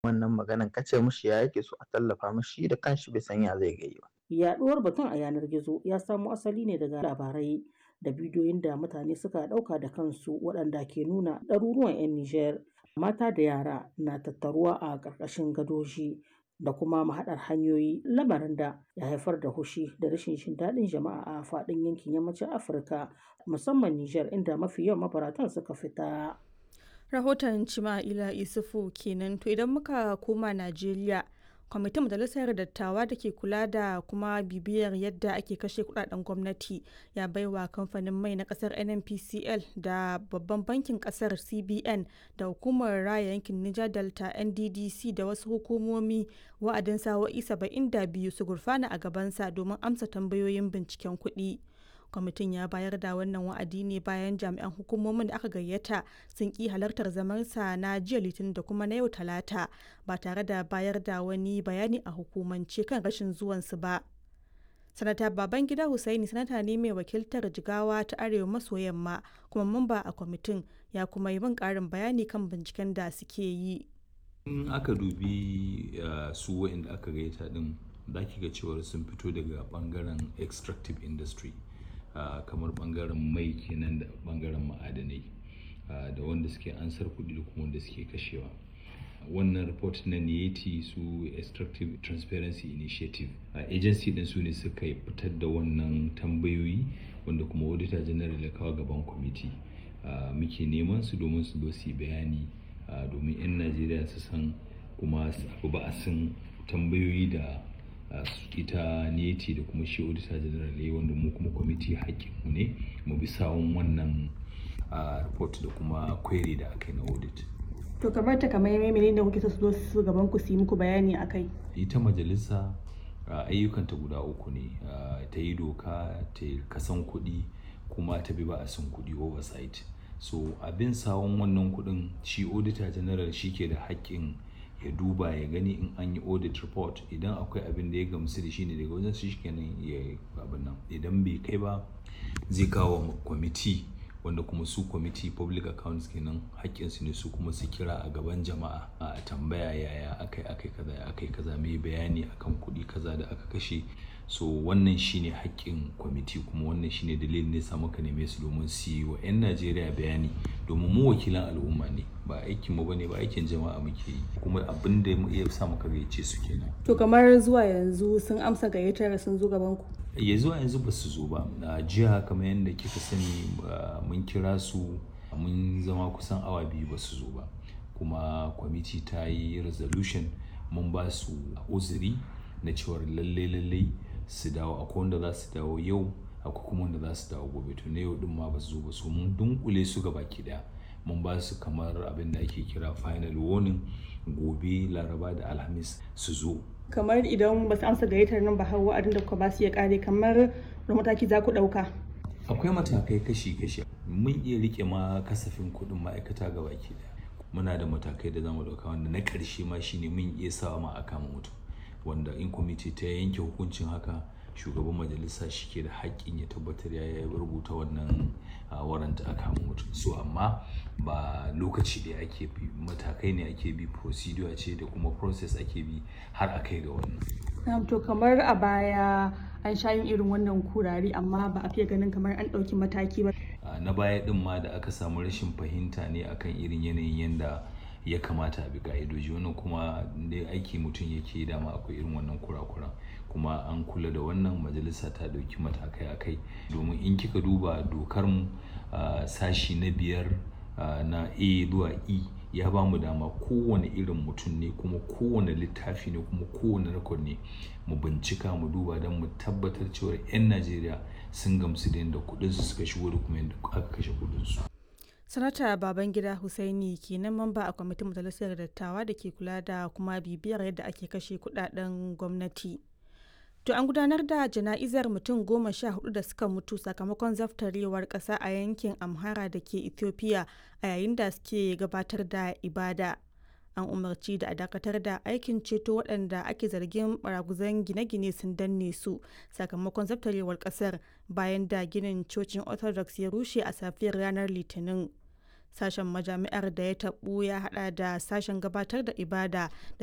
wannan maganan kace mishi ya yake so a tallafa mishi da kanshi bai san ya zai gayi ba. Yaɗuwar batun a yanar gizo ya samo asali ne daga labarai da bidiyoyin da mutane suka ɗauka da kansu waɗanda ke nuna ɗaruruwan 'yan Nijar mata da yara na tattaruwa a ƙarƙashin gadoji da kuma mahaɗar hanyoyi lamarin da ya haifar da hushi da rashin jin daɗin jama'a a faɗin yankin yammacin Afirka musamman Nijar inda mafi yawan mabaratan suka fita. Rahoton Cima'ila Isufu kenan to idan muka koma Najeriya kwamitin majalisar dattawa da ke kula da kuma bibiyar yadda ake kashe kudaden gwamnati ya baiwa kamfanin mai na kasar nnpcl da babban bankin kasar cbn da hukumar raya yankin niger delta nddc da wasu hukumomi wa'adin sa'o'i 72 su gurfana a gabansa domin amsa tambayoyin binciken kuɗi. kwamitin ya bayar da wannan wa'adi ne bayan jami'an hukumomin da aka gayyata sun ki halartar zamansa na jiya litinin da kuma na yau talata ba tare da bayar da wani bayani a hukumance kan rashin zuwansu ba sanata babangida hussaini sanata ne mai wakiltar jigawa ta arewa maso yamma kuma mamba a kwamitin ya kuma yi min karin bayani kan binciken da suke yi in aka dubi su wa'inda aka gayyata din za ki ga cewar sun fito daga bangaren extractive industry Uh, kamar bangaren mai kenan da bangaren ma'adanai uh, da wanda suke ansar kuɗi da kuma wanda suke kashewa wannan report na niyeti su extractive transparency initiative uh, agency din su ne suka fitar da wannan tambayoyi wanda kuma auditor general ya kawo gaban kwamiti muke neman su domin su zo su yi bayani domin 'yan najeriya su san kuma su ba a san tambayoyi da ita neti da kuma shi auditor general ya wanda mu kuma kwamiti mu ne mu bi sawun wannan report da kuma query da aka yi na audit to kamar ta kamar mene da kuke so su zo su gaban ku su yi muku bayani akai ita majalisa ayyukanta guda uku ne ta yi doka ta yi kasan kuɗi kuma ta bi ba a sun kuɗi oversight so abin sawun wannan kuɗin shi auditor general shi ke da haƙƙin ya duba ya gani in an yi audit report idan akwai abin da ya gamsu da shi ne daga wajen su kenan ya abin nan idan bai kai ba zai kawo kwamiti wanda kuma su kwamiti public accounts kenan haƙƙinsu ne su kuma su kira a gaban jama'a a tambaya yaya akai akai kaza ya akai kaza mai bayani akan kuɗi kaza da aka kashe so wannan shine haƙƙin kwamiti kuma wannan shine dalilin ne sa muka neme su domin su yi wa 'yan najeriya bayani domin mu wakilan al'umma ne ba aikin mu bane ba aikin jama'a muke yi kuma abin da ya sa muka gayyace su kenan to kamar zuwa yanzu sun amsa gayyatar sun zo gaban ku ya zuwa yanzu ba su zo ba a jiya kamar yadda kika sani mun kira su mun zama kusan awa biyu ba su zo ba kuma kwamiti ta yi resolution mun ba su uzuri na cewar lalle lalle su dawo akwai wanda za su dawo yau akwai kuma wanda za su dawo gobe to na yau din ma ba su zo ba su mun dunkule su gaba ki daya mun ba su kamar abin da ake kira final warning gobe laraba da alhamis su zo kamar idan ba su amsa gayyatar nan ba har wa'adin da kuka ba su ya kare kamar da mataki za ku ɗauka akwai matakai kashi-kashi mun iya rike ma kasafin kuɗin ma'aikata ga baki daya muna da matakai da zamu ɗauka wanda na ƙarshe ma shine mun iya sawa ma a kama mutum wanda in kwamiti ta yanke hukuncin haka shugaban majalisa shi ke da haƙƙin ya tabbatar ya rubuta wannan waranta a kama mutum so amma ba lokaci da ake bi matakai ne ake bi procedure ce da kuma process ake bi har a kai ga wannan to kamar a baya an sha yin irin wannan kurare amma ba a fiye ganin kamar an ɗauki mataki ba na baya din ma da aka samu rashin fahimta ne akan irin yanayin yanda ya kamata a bi ka'idoji wannan kuma da aiki mutum yake dama akwai irin wannan kurakuran kuma an kula da wannan majalisa ta dauki matakai a kai domin in kika duba dokar mu sashi na biyar na a zuwa e ya ba mu dama kowane irin mutum ne kuma kowane littafi ne kuma kowane rekod ne mu bincika mu duba don mu tabbatar cewa 'yan najeriya sun gamsu da yadda kudinsu suka shigo da kuma yadda aka kashe kudinsu sanata babangida husaini kenan mamba a kwamitin majalisar dattawa da ke kula da kuma bibiyar yadda ake kashe kudaden gwamnati to an gudanar da jana'izar mutum goma sha hudu da suka mutu sakamakon zaftarewar kasa a yankin amhara da ke ethiopia a yayin da suke gabatar da ibada an umarci da a dakatar da aikin ceto waɗanda ake zargin baraguzan gine-gine sun danne su sakamakon zaftarewar ƙasar bayan da ginin cocin orthodox ya rushe a safiyar ranar litinin sashen majami'ar da ya taɓu ya hada da sashen gabatar da ibada da